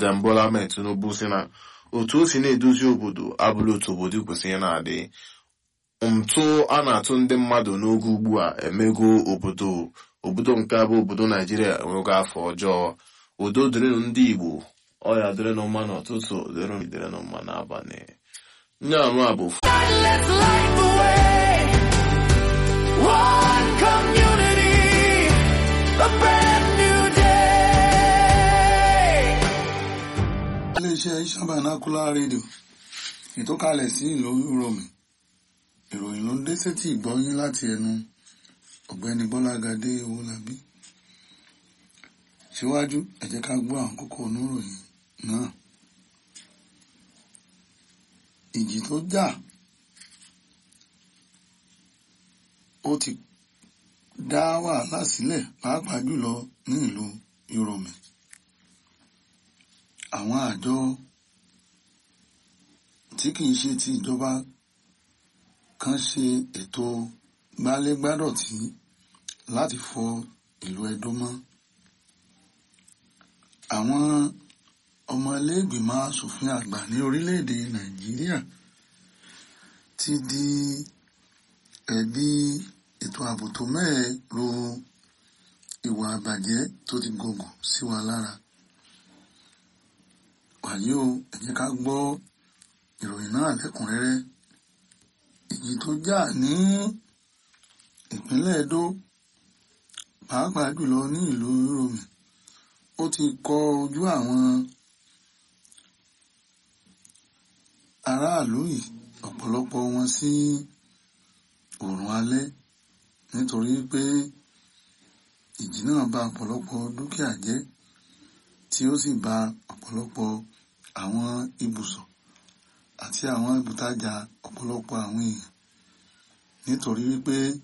President Bola Ahmed Tinubu si na otu o si na-edozi obodo abụla otu obodo kwesịrị na-adị ntụ a na-atụ ndị mmadụ n'oge ugbu a emego obodo obodo nke abụ obodo Naijiria enwego afọ ọjọọ udo dịrịnụ ndị Igbo ọya dịrịnụ mma n'ụtụtụ dịrịnụ dịrịnụ mma n'abalị nye anụ a bụ Let's light the way. One community, a brand new day. iléeṣẹ́ Iṣan-Binocular rédíò ìtọ́kalẹ̀ sí ìlú Rome ìròyìn ló ń dé sétí ìgbọ́yín láti ẹnu ọ̀gbẹ́ni Bọ́lágadé Owólabí síwájú ẹ jẹ́ ká gbọ́ àwọn kókó oníròyìn náà ìjì tó jà ó ti dá wàhálà sílẹ̀ pàápàá jùlọ ní ìlú Rome àwọn àjọ tí kìí ṣe ti ìjọba kan ṣe ètò gbálégbádọ̀tí láti fọ ìlú Ẹdó mọ́ àwọn ọmọ iléègbìmọ̀ asòfin àgbà ní orílẹ̀-èdè Nàìjíríà ti di ẹ̀bi ètò ààbò tó mẹ́ẹ̀ ro ìwà àbàjẹ́ tó ti gògùn sí wa lára wàyí o ẹ jẹ́ ká gbọ́ ìròyìn náà lẹ́kùnrẹ́rẹ́ ìjì tó jà ní ìpínlẹ̀ Ẹdó pàápàá jùlọ ní ìlú Rome ó ti kọ ojú àwọn aráàlú yìí ọ̀pọ̀lọpọ̀ wọn sí oòrùn alẹ́ nítorí pé ìjì náà bà ọ̀pọ̀lọpọ̀ dúkìá jẹ́ tí ó sì bà ọ̀pọ̀lọpọ̀ àwọn ibùsọ̀ àti àwọn ibùtajà ọ̀pọ̀lọpọ̀ àwọn èèyàn nítorí wípé